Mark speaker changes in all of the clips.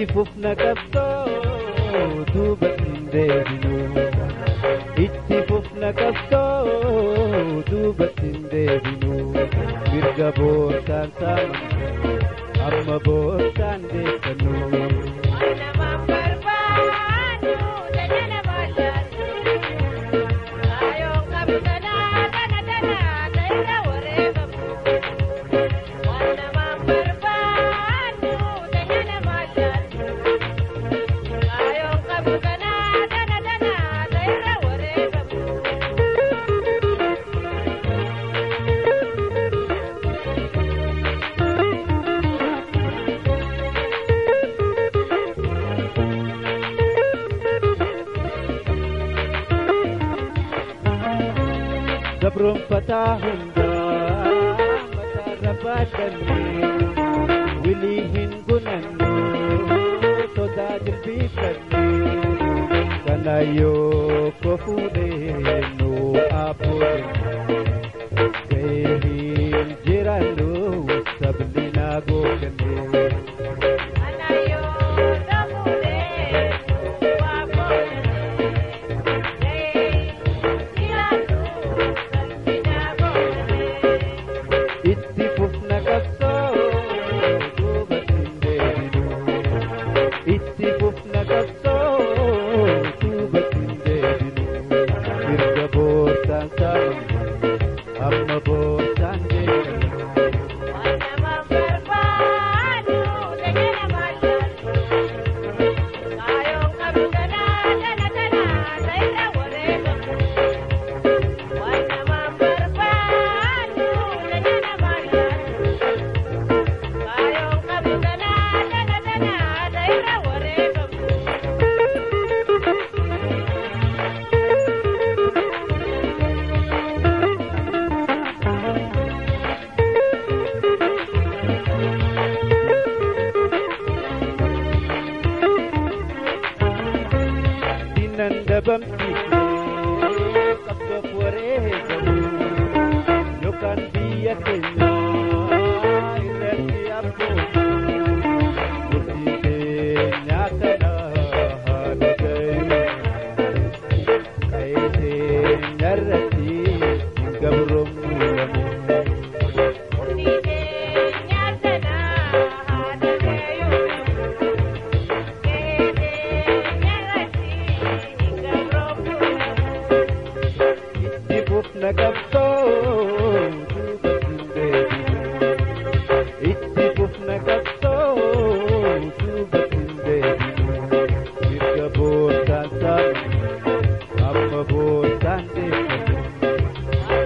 Speaker 1: itti fufna qabsoo duuba hin deebinu itti fufna qabsoo duuba hin deebinu mirga boortaan saamamne amma boortaan beekanu. gabroonfataa hundaa mataarra baadhanne wilii hin gunannu sodaa jilbiiffanne kanayyoo ko fuudheennu abboodhe ga'ee hin jiraannu sabni naa googanne. itti fufna qabsoo duuba hin deebinu itti fufna qabsoo duuba hin deebinu mirga boortaan saamamne amma boortaan beekanu. diinan dabamsiifne qabdoof wareegamu yookaan biyya keenya irratti abboomu murtii keenyaa kana haala gayu qa'ee keenya irratti hin gabroomnu itti fufna qabsoo duuba hin deebinu itti fufna qabsoo duuba hin deebinu mirga boortaan saamamne amma boortaan beekanu.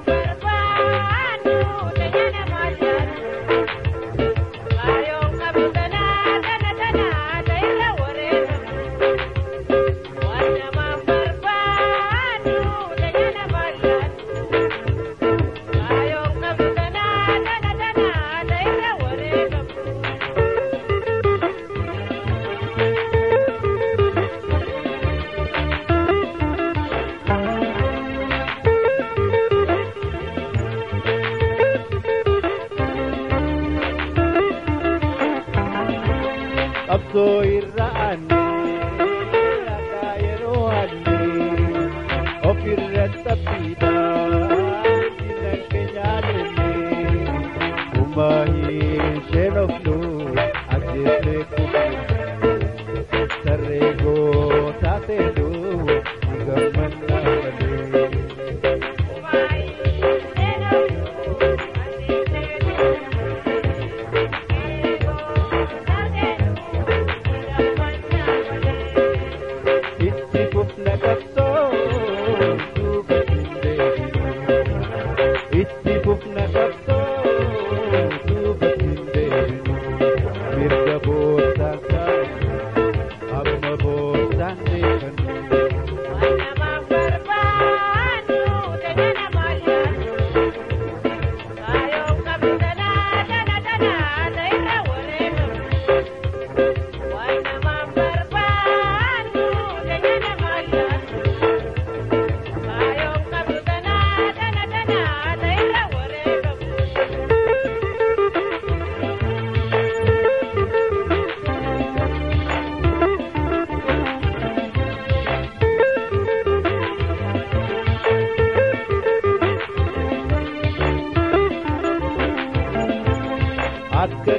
Speaker 1: qabsoo irra aanne ragaa yeroo aanne ofirra xaphiidha diinan keenya lenne humna hin sheenofnu ajjeesee kubne sarree gootaa seenu ni gammanna malee.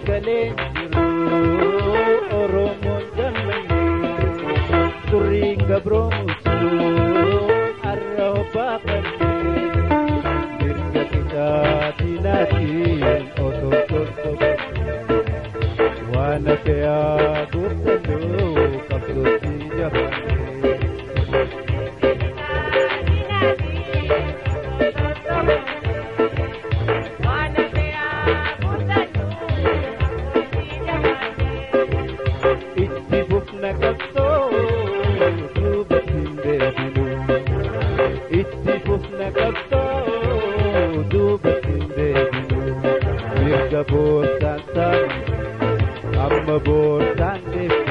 Speaker 1: galeen jiru Oromoon gammanne Turiin gabroomutu arra hobbaa qabne Mirga kitaatinaatiin otoo tortobe Waan hafe yaa guuttannoo qabdootti jabaanne itti fufna qabsoo duubatti hin deebinu itti fufna qabsoo duubatti hin deebinu mirga boorsaan taane amma boorsaan deebinu